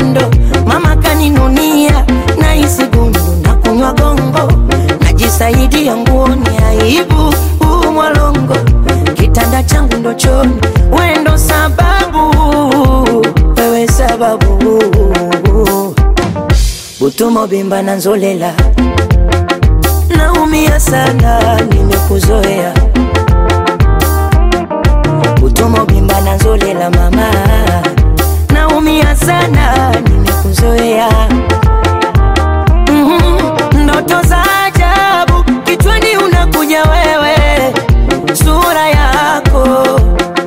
upendo mama kaninunia na hisi gundu na kunywa gongo najisaidia nguoni aibu huu mwalongo kitanda changu ndo choni wendo sababu wewe sababu butumo bimba na nzolela naumia sana nimekuzoea butumo bimba na nzolela mama naumia sana nimekuzoea Mhm, ndoto za ajabu kichwani unakuja wewe sura yako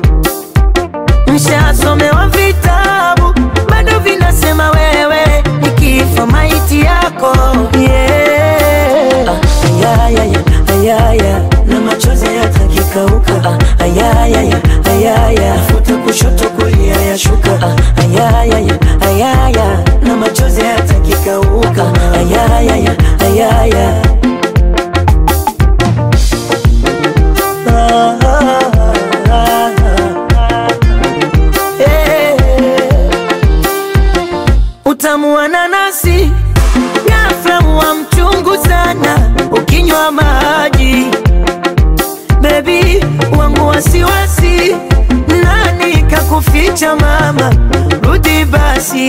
mshasomewa vitabu bado vinasema wewe nikifa maiti yako yeah. ah, ayayaya, ayaya, na machozi yatakikauka ah, ayayaya, ayaya, futa kushoto kulia yashuka ah, ayayaya, ayaya, na machozi yatakikauka ayayaya, ayaya. Ah, ah, ah, ah. Eh. Utamu wa nanasi ghafla wa mchungu sana ukinywa maji bebi wangu wasiwasi nani kakuficha mama rudi basi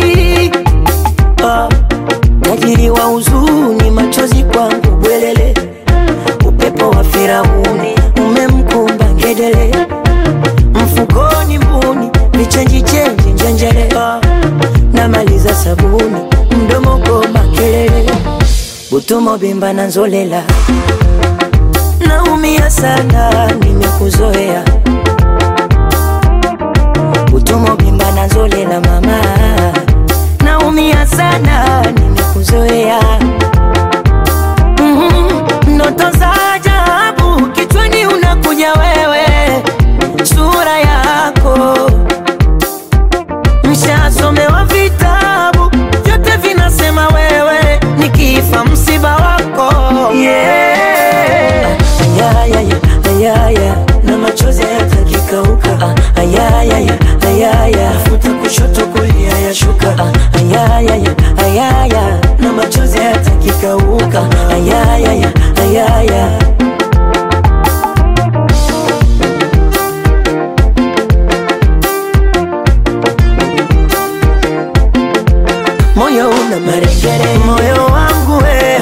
ah, tajiri wa huzuni machozi kwangu bwelele upepo wa Firauni umemkumba ngedele mfukoni mbuni vichenji chenji njenjele ah, namaliza sabuni mdomo goma kelele butumo bimba na nzolela naumia sana nimekuzoea butumo bimba na nzolela mama naumia sana nimekuzoea Mhm, ndoto za ajabu kichwani unakuja wewe sura yako mshasomewa vitabu vyote vinasema wewe nikifa msiba wako yeah. ayayaya, ayaya, na machozi yatakikauka ah, ayayaya, ayaya, futa kushoto kulia yashuka ah, ayayaya, ayaya, na machozi yatakikauka ayayaya, ayaya. moyo una marekere, moyo wangu we